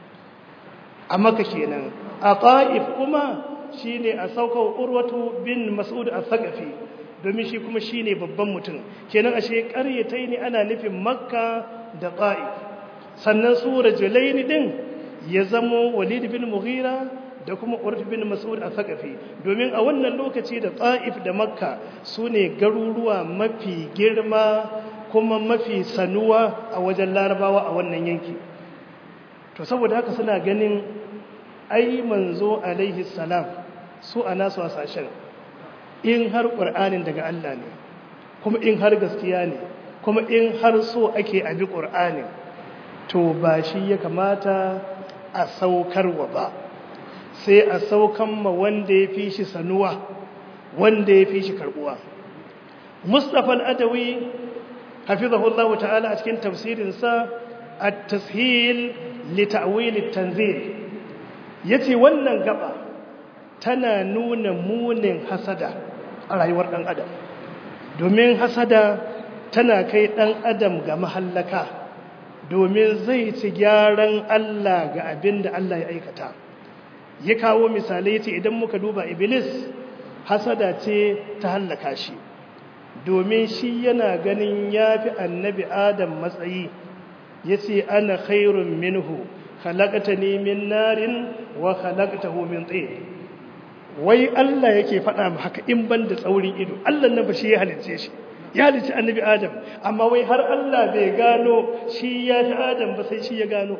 a maka kenan a ƙa'if kuma shi ne a saukar urwatu bin mas'ud a sakafi domin shi kuma shi ne babban mutum kenan ashe ƙaryatai ne ana nufin makka da ƙa'if sannan sura jalaini ɗin ya zamo walid bin mughira da kuma urwatu bin mas'ud a sakafi domin a wannan lokaci da ƙa'if da makka su ne garuruwa mafi girma kuma mafi sanuwa a wajen larabawa a wannan yanki to saboda haka suna ganin ai manzo alaihi salam su a nasu hasashen in har ƙur'anin daga Allah ne kuma in har gaskiya ne kuma in har so ake abi ƙur'anin to ba shi ya kamata a saukarwa ba sai a saukan ma wanda ya fi shi sanuwa wanda ya fi shi karbuwa mustapha al'adawi hafizahullahu ta'ala a cikin tafsirinsa at-tashil li ta'wil at-tanzil yace wannan gaba tana nuna munin hasada a rayuwar dan adam domin hasada tana kai dan adam ga mahallaka domin zai ci gyaran Allah ga abin da Allah ya aikata ya kawo misalai yace idan muka duba iblis hasada ce ta hallaka shi domin shi yana ganin yafi annabi adam matsayi yace ana khairun minhu khalaqtani min narin wa khalaqtahu min tin wai Allah yake faɗa mu haka in ban da tsaurin ido Allah nan ba shi ya halice shi ya halice annabi Adam amma wai har Allah bai gano shi ya fi Adam ba sai shi ya gano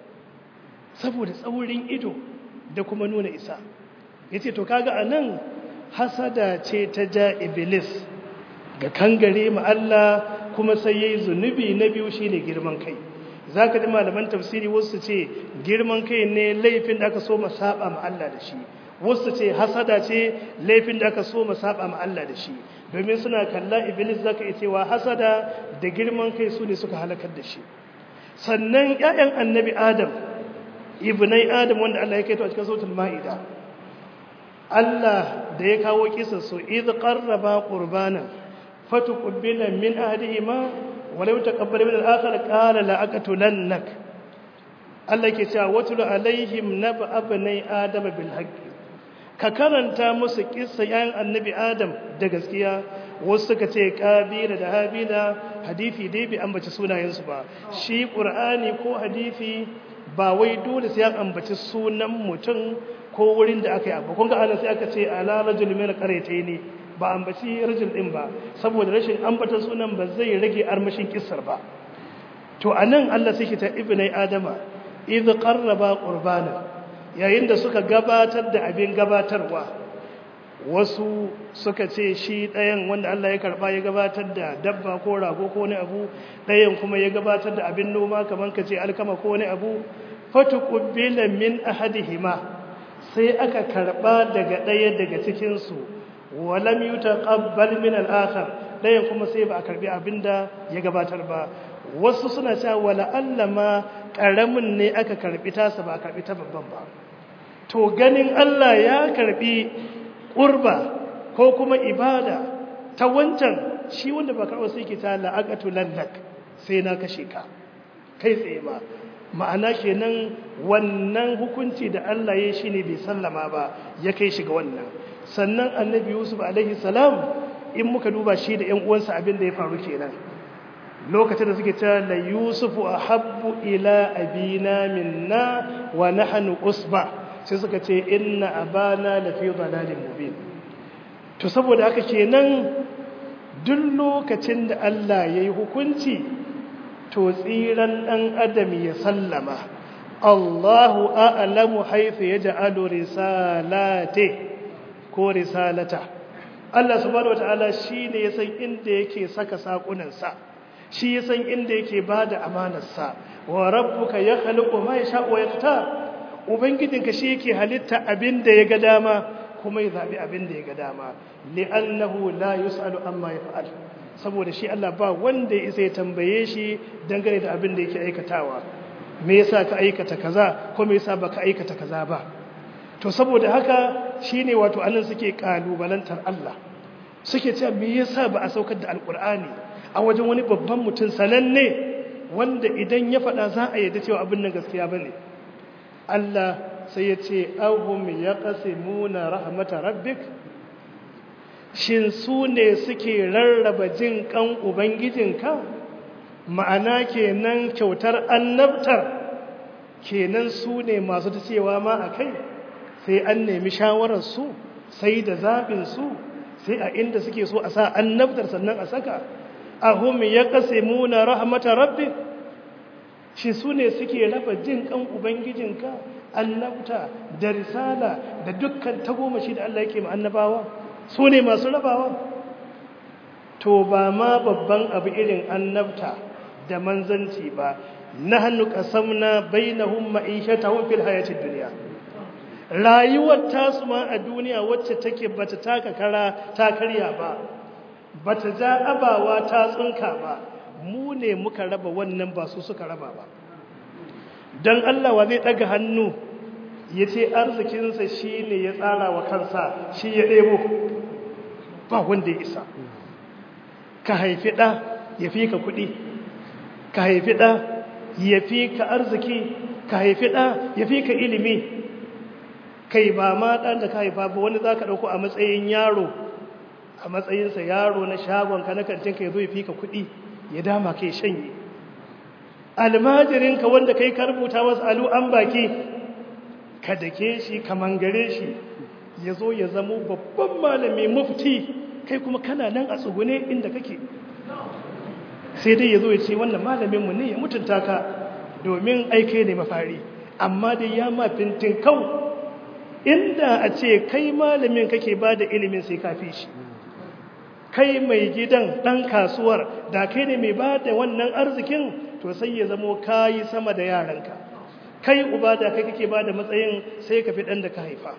saboda tsaurin ido da kuma nuna isa yace to kaga anan hasada ce ta ja iblis ga kangare mu Allah kuma sai yayi zunubi na biyu shine girman kai za ka ji malaman tafsiri wasu ce girman kai ne laifin da aka so ma saba ma Allah da shi wasu ce hasada ce laifin da aka so ma saba ma Allah da shi domin suna kalla iblis zaka iya cewa hasada da girman kai su ne suka halakar da shi sannan ƴaƴan annabi adam ibnai adam wanda Allah ya kaito a cikin suratul maida Allah da ya kawo kisa su idh qarraba qurbanan fatuqbila min ahadihima ولو تقبل من الآخر قال لأقتلنك Allah ke cewa watulu alaihim naba abnai adam bil haqqi ka karanta musu kissa yayin annabi adam da gaskiya wasu suka ce kabila da habila hadisi dai bai ambaci sunayen su ba shi qur'ani ko hadisi ba wai dole sai an ambaci sunan mutum ko wurin da aka yi abu kun ga ana sai aka ce ala rajul min qaryataini ba ambaci rajul din ba saboda rashin ambatan sunan ba zai rage armashin kissar ba to anan Allah sai ta ibnai adama idh qarraba qurbana yayin da suka gabatar da abin gabatarwa wasu suka ce shi ɗayan wanda Allah ya karɓa ya gabatar da dabba ko rago ko wani abu ɗayan kuma ya gabatar da abin noma kamar ka ce alkama ko wani abu fatu ƙubbila min ahadihima sai aka karɓa daga ɗaya daga cikinsu walam yi taƙabbal min al'akar ɗayan kuma sai ba a karɓi abin da ya gabatar ba wasu suna cewa wala Allah ma ƙaramin ne aka karɓi tasa ba a karɓi ta babban ba to ganin Allah ya karɓi ƙurba ko kuma ibada ta wancan shi wanda ba karɓar sai ke ta la'aƙatu lallak sai na kashe ka kai tsaye ba ma'ana kenan wannan hukunci da Allah ya shi ne bai sallama ba ya kai shi ga wannan sannan annabi yusuf alaihi salam in muka duba shi da ‘yan uwansa abin da ya faru kenan lokacin da suke ta la yusufu a habbu ila abina minna wa nahnu usba sai suka ce inna abana lafi dalalin mubin to saboda haka kenan duk lokacin da Allah yayi hukunci to tsiran dan adam ya sallama Allahu a'lamu haythu yaj'alu risalati ko risalata Allah subhanahu wataala shine ya san inda yake saka sakunan sa shi ya san inda yake bada amanar sa wa rabbuka yakhluqu ma yasha'u wa yaktar ubangijinka shi yake halitta abin da ya ga dama kuma ya zaɓi abin da ya ga dama li'annahu la yus'alu amma yaf'al saboda shi Allah ba wanda ya isa ya tambaye shi dangane da abin da yake aikatawa me yasa ka aikata kaza ko me yasa baka aikata kaza ba to saboda haka shine wato anan suke kalubalantar Allah suke cewa me yasa ba a saukar da alkur'ani a wajen wani babban mutum sananne wanda idan ya faɗa za a yarda cewa abin nan gaskiya bane Allah sai ya ce ahum ya ƙasimuna rahmata rabbik shin su ne suke rarraba jin ƙan ubangijinka ma'ana kenan kyautar annabtar kenan su ne masu ta cewa ma a kai sai an nemi shawararsu sai da zaɓinsu sai a inda suke so a sa annabtar sannan a saka ahum ya ƙasimuna rahmata rabbik shi su ne suke raba jin kan ubangijinka annabta da risala da dukkan tagomashi da Allah yake ma annabawa su ne masu rabawa to ba ma babban abu irin annabta da manzanci ba nahnu qasamna bainahum ma'ishatahum fil hayatid dunya rayuwar tasu ma a duniya wacce take bata taka kara ta karya ba bata ja abawa ta tsunka ba mu ne muka raba wannan ba su suka raba ba don Allah wa zai ɗaga hannu ya ce arzikinsa shi ne ya tsara wa kansa shi ya ɗebo ba wanda ya isa ka haifi ɗa ya fi ka kuɗi ka haifi ɗa ya fi ka arziki ka haifi ɗa ya fi ka ilimi kai ba ma ɗan da ka haifa ba wani za ka ɗauko a matsayin yaro a matsayinsa yaro na shagonka na kantinka ya zo ya fi ka kuɗi ya dama kai shanye almajirinka wanda kai ka rubuta masa alu an baki ka dake shi ka mangare shi ya zo ya zamo babban malami mufti kai kuma kana nan a tsugune inda kake sai dai ya zo ya ce wannan malaminmu ne ya mutunta ka domin aike ne mafari amma dai ya ma fintin kau inda a ce kai malamin kake ba da ilimin sai kafi shi kai mai gidan ɗan kasuwar da kai ne mai ba da wannan arzikin to sai ya zamo kayi sama da yaranka kai uba da kai kake ba da matsayin sai ka fi ɗan da ka haifa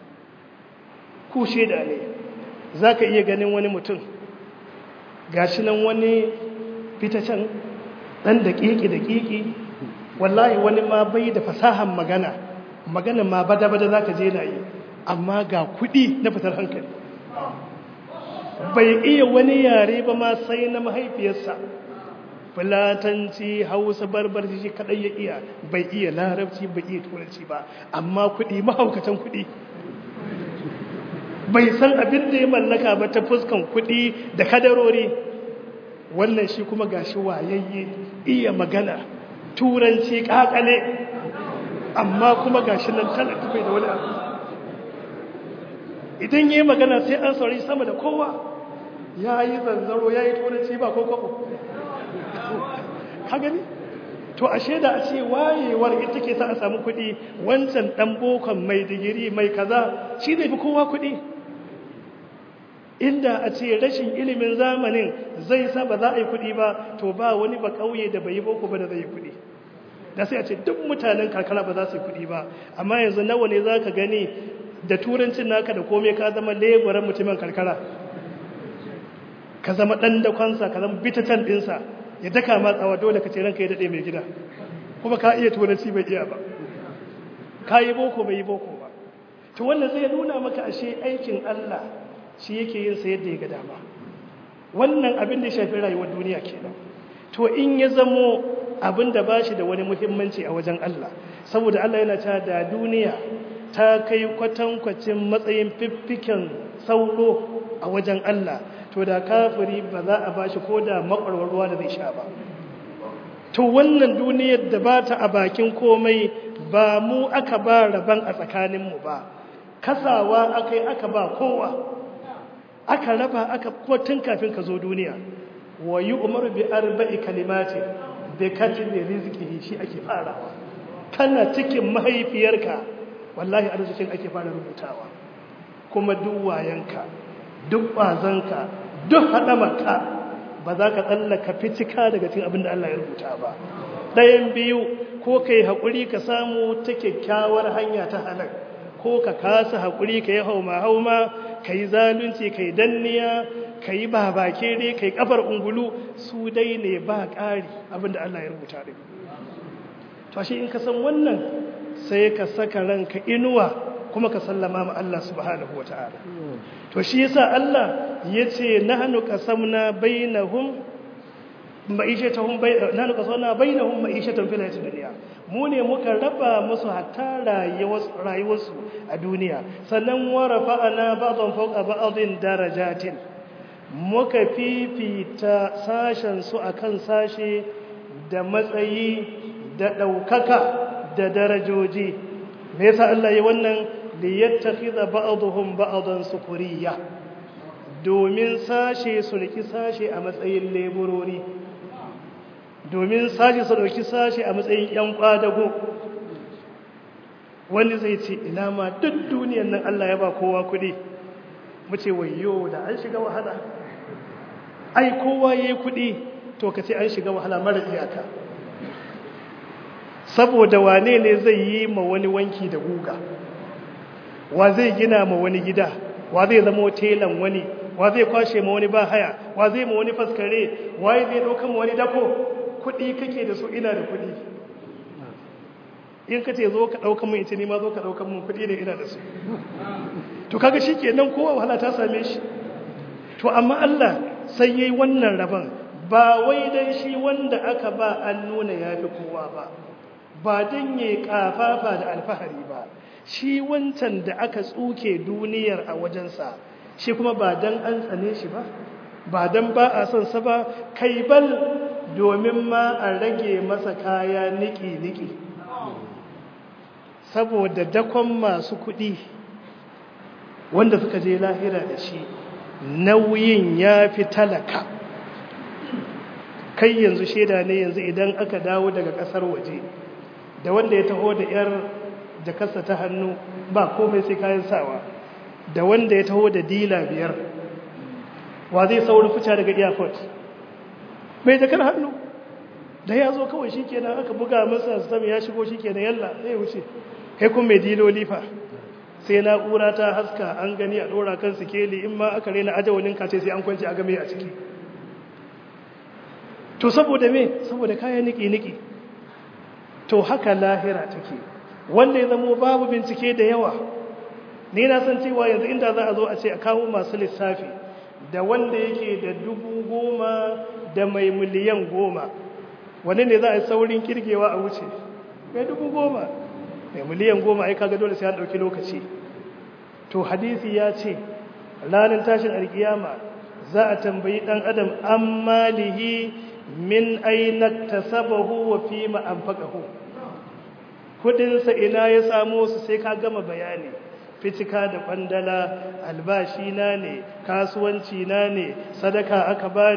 ku shaida ne za ka iya ganin wani mutum gashi nan wani fitacen ɗan da ƙiƙi da ƙiƙi wallahi wani ma bai da fasahan magana magana ma bada-bada za ka je na yi amma ga kuɗi na fitar hankali bai iya wani yare ba ma sai na mahaifiyarsa fulatanci hausa barbarci shi kadai ya iya bai iya larabci bai iya turanci ba amma kuɗi mahaukatan kuɗi bai san abin da ya mallaka ba ta fuskan kuɗi da kadarori wannan shi kuma gashi wayayye iya magana turanci kakale amma kuma gashi nan talaka bai da wani abu idan yi magana sai an saurari sama da kowa ya yi zanzaro ya yi turanci ba ko kwabo ka gani to ashe da a ce wayewar ita ke sa a samu kuɗi wancan ɗan bokon mai digiri mai kaza shi zai fi kowa kuɗi inda a ce rashin ilimin zamanin zai sa ba za a yi kuɗi ba to ba wani ba ƙauye da bai yi boko ba da zai yi kuɗi da sai a ce duk mutanen karkara ba za su yi kuɗi ba amma yanzu nawa ne za ka gani da turancin naka da komai ka zama leburan mutumin karkara ka zama ɗan da kwansa ka zama bitatan ɗinsa ya daka matsawa dole ka ce ranka ya daɗe mai gida kuma ka iya turanci bai iya ba ka yi boko bai yi boko ba to wannan zai nuna maka ashe aikin Allah shi yake yin sa yadda ya ga dama wannan abin da ya shafi rayuwar duniya kenan to in ya zamo abin da bashi da wani muhimmanci a wajen Allah saboda Allah yana cewa da duniya ta kai kwatankwacin matsayin fiffiken sauro a wajen Allah to da kafiri ba za a bashi ko da makwarwar ruwa da zai sha ba to wannan duniyar da ba ta a bakin komai ba mu aka ba rabon a tsakaninmu ba kasawa aka yi aka ba kowa aka raba aka kuma tun kafin ka zo duniya wa yi umaru bi arba'i kalimatin da katin da riziki shi ake farawa kana cikin mahaifiyarka wallahi arzikin ake fara rubutawa kuma duk wayanka duk ƙwazonka duk haɗamarka ba za ka tsallaka fitika daga cikin abin da Allah ya rubuta ba ɗayan biyu ko ka yi haƙuri ka samu ta kyakkyawar hanya ta halar ko ka kasa haƙuri ka yi hauma-hauma ka yi zalunci ka yi danniya ka yi babakere ka yi ƙafar ungulu su dai ne ba ƙari abin da Allah ya rubuta ɗin to shi in ka san wannan sai ka saka ranka inuwa kuma ka sallama ma Allah subhanahu wa ta'ala to shi yasa Allah ya ce nahnu qasamna bainahum ma'ishatahum nahnu qasamna bainahum ma'ishatan fil hayatid dunya mu ne muka raba musu hatta rayuwarsu a duniya sannan wa rafa'ana ba'dhum fawqa ba'dhin darajatin muka fifita sashen su akan sashe da matsayi da ɗaukaka da darajoji me yasa Allah ya wannan liyattakhidha ba'dhum ba'dan sukuriya domin sashe su riki sashe a matsayin leburori domin sashe su dauki sashe a matsayin yan kwadago wani zai ce ina ma duk duniyar nan Allah ya ba kowa kudi mu ce wayyo da an shiga wahala ai kowa yayi kudi to kace an shiga wahala mara iyaka saboda wane ne zai yi ma wani wanki da guga wa zai gina ma wani gida wa zai zama telan wani wa zai kwashe ma wani bahaya wa zai ma wani faskare waye zai ɗauka ma wani dako kuɗi kake da su ina da kuɗi in ka ce zo ka ɗauka mun ita ne ma zo ka ɗauka mun kuɗi ne ina da su to kaga shi ke nan kowa wahala ta same shi to amma Allah sai yayi wannan rabon ba wai dan shi wanda aka ba an nuna yafi kowa ba ba dan yayi kafafa da alfahari ba shi wancan da aka tsuke duniyar a wajensa shi kuma ba dan an tsane shi ba ba dan ba a son sa ba kai bal domin ma a rage masa kaya niki-niki saboda dakon masu kuɗi wanda suka je lahira da shi nauyin ya fi talaka kai yanzu shaida ne yanzu idan aka dawo daga ƙasar waje da wanda ya taho da 'yar jakarsa ta hannu ba komai sai kayan sawa da wanda ya taho da dila biyar wa zai sauri fita daga airport mai jakar hannu da ya zo kawai shi kenan aka buga masa sami ya shigo shi kenan yalla zai wuce kai kun mai diloli fa sai na'ura ta haska an gani a ɗora kan sikeli in ma aka rena ajawalin kace sai an kwanci a game a ciki to saboda me saboda kayan niki-niki to haka lahira take wanda ya zamo babu bincike da yawa ni na san cewa yanzu inda za a zo a ce a kawo masu lissafi da wanda yake da dubu goma da mai miliyan goma wani ne za a yi saurin kirgewa a wuce mai dubu goma mai miliyan goma ai kaga dole sai an ɗauki lokaci to hadisi ya ce ranar tashin alkiyama za a tambayi ɗan adam an malihi min aina tasabahu wa fi ma anfaqahu kudinsa ina ya samo su sai ka gama bayani fitika da kwandala albashi na ne kasuwanci na ne sadaka aka bani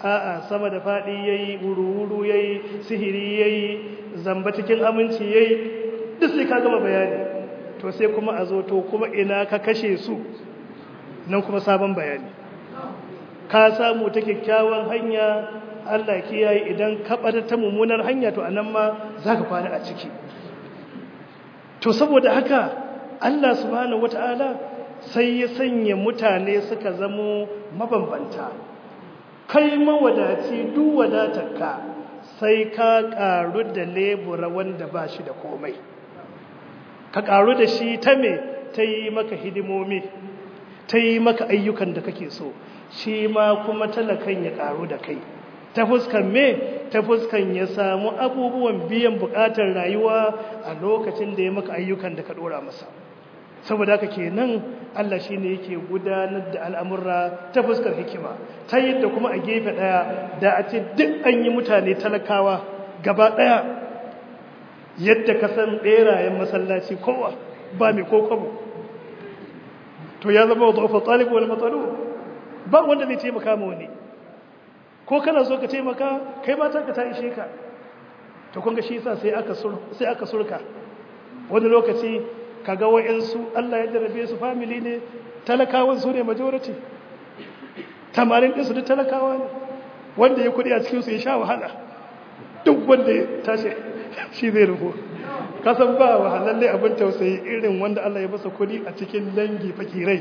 a'a sama da faɗi ya yi wuru-wuru ya yi sihiri ya yi zamba cikin aminci ya yi duk sai ka gama bayani to sai kuma a zo to kuma ina ka kashe su nan kuma sabon bayani ka samu ta kyakkyawan hanya Allah kiyaye idan ka ɓata ta mummunar hanya to anan ma za ka kwana a ciki to saboda haka Allah subhanahu wata'ala sai ya sanya mutane suka zamo mabambanta kai mawadaci duk wadatarka sai ka ƙaru da lebura wanda ba shi da komai ka ƙaru da shi ta me ta yi maka hidimomi ta yi maka ayyukan da kake so shi ma kuma talakan ya ƙaru da kai ta fuskan me ta fuskan ya samu abubuwan biyan buƙatar rayuwa a lokacin da ya maka ayyukan da ka ɗora masa saboda haka kenan Allah shi ne yake gudanar da al'amurra ta fuskar hikima ta yadda kuma a gefe ɗaya da a ce duk an yi mutane talakawa gaba ɗaya yadda ka san ɓerayen masallaci kowa ba mai kokobo to ya zama wa zafi ɗalibu wani matsalo ba wanda zai taimaka ma wani ko kana so ka taimaka kai mata ka ta ishe ka to kunga shi sa sai aka surka wani lokaci kaga wa'yansu Allah ya jarabe su family ne talakawan su ne majority tamarin ɗinsu duk talakawa ne wanda ya kudi a cikinsu ya sha wahala duk wanda ya tashi shi zai rufo kasan ba wahalalle abin tausayi irin wanda Allah ya basa kudi a cikin dangi fakirai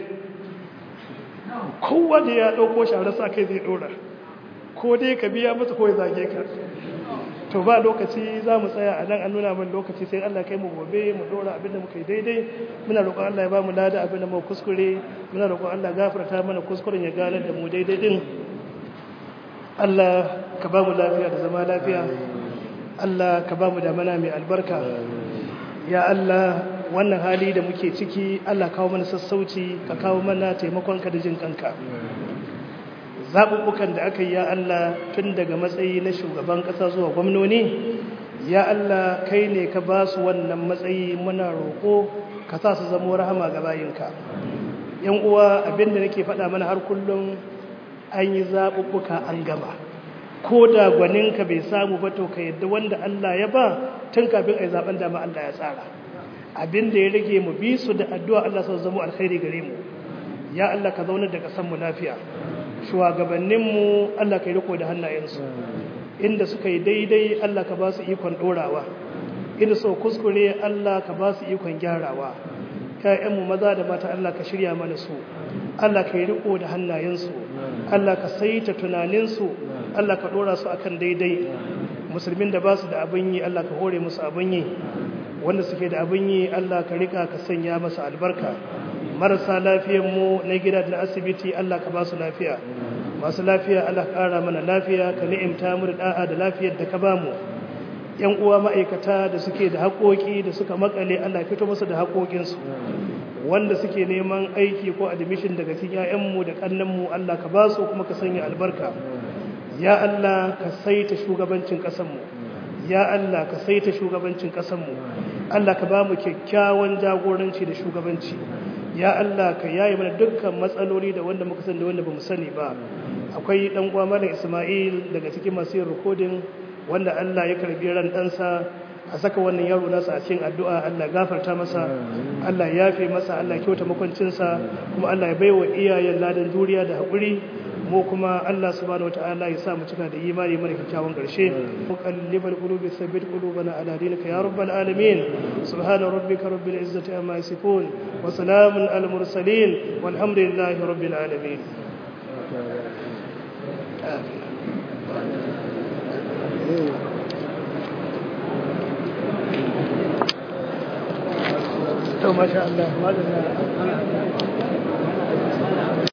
kowa da ya ɗauko shara sa kai zai ɗora ko dai ka biya masa ko ya zage ka to ba lokaci za mu tsaya a nan an nuna min lokaci sai Allah kai mu gobe mu dora abinda muka yi daidai muna roƙon Allah ya ba mu lada abinda mu kuskure muna roƙon Allah gafarta mana kuskuren ya gane da mu daidai din Allah ka ba mu lafiya da zama lafiya Allah ka ba mu da mana mai albarka ya Allah wannan hali da muke ciki Allah kawo mana sassauci ka kawo mana taimakon ka da jin kanka zaɓuɓɓukan da aka yi ya Allah tun daga matsayi na shugaban ƙasa zuwa gwamnoni ya Allah kai ne ka ba su wannan matsayi muna roƙo ka sa su zamo rahama ga bayinka yan uwa abinda nake faɗa mana har kullum an yi zaɓuɓɓuka an gama ko da gwaninka bai samu ba to ka yadda wanda Allah ya ba tun kafin a yi zaɓen dama Allah ya tsara abinda ya rage mu bi su da addu'a Allah sa zama alkhairi gare mu ya Allah ka zaunar da ƙasar mu lafiya shugabanninmu Allah ka yi riko da hannayensu inda suka yi daidai Allah ka ba su ikon ɗorawa inda so kuskure Allah ka ba su ikon gyarawa ‘ya'yanmu maza da mata Allah ka shirya mana su Allah ka yi riko da hannayensu Allah ka saita tunaninsu Allah ka ɗora su akan daidai musulmin da ba su da abin yi Allah ka hore musu abin yi wanda suke da abin yi Allah ka rika ka sanya masa albarka marasa mu na gida da asibiti Allah ka ba su lafiya masu lafiya Allah ka ƙara mana lafiya ka ni'imta mu da da'a da lafiyar da ka ba mu yan uwa ma'aikata da suke da haƙoƙi da suka makale Allah fito musu da haƙoƙinsu wanda suke neman aiki ko admission daga cikin ƴaƴanmu da ƙannanmu Allah ka ba su kuma ka sanya albarka ya Allah ka saita shugabancin ƙasarmu ya Allah ka saita shugabancin ƙasarmu Allah ka ba mu kyakkyawan jagoranci da shugabanci ya Allah ka yaye mana dukkan matsaloli da wanda muka sani da wanda bamu sani ba akwai dan uwa malam Isma'il daga cikin masu yin recording wanda Allah ya karbi ran ɗansa a saka wannan yaro nasa a cikin addu'a Allah gafarta masa Allah ya yafe masa Allah kyauta makwancinsa kuma Allah ya baiwa iyayen ladan juriya da haƙuri mu kuma Allah subhanahu wataala ya sa mu cika da imani mana kyakkyawan karshe muqallibal qulubi thabbit qulubana ala dinika ya rabbal alamin subhana rabbika rabbil izzati amma yasifun wa salamun al mursalin walhamdulillahi rabbil alamin to masha Allah madalla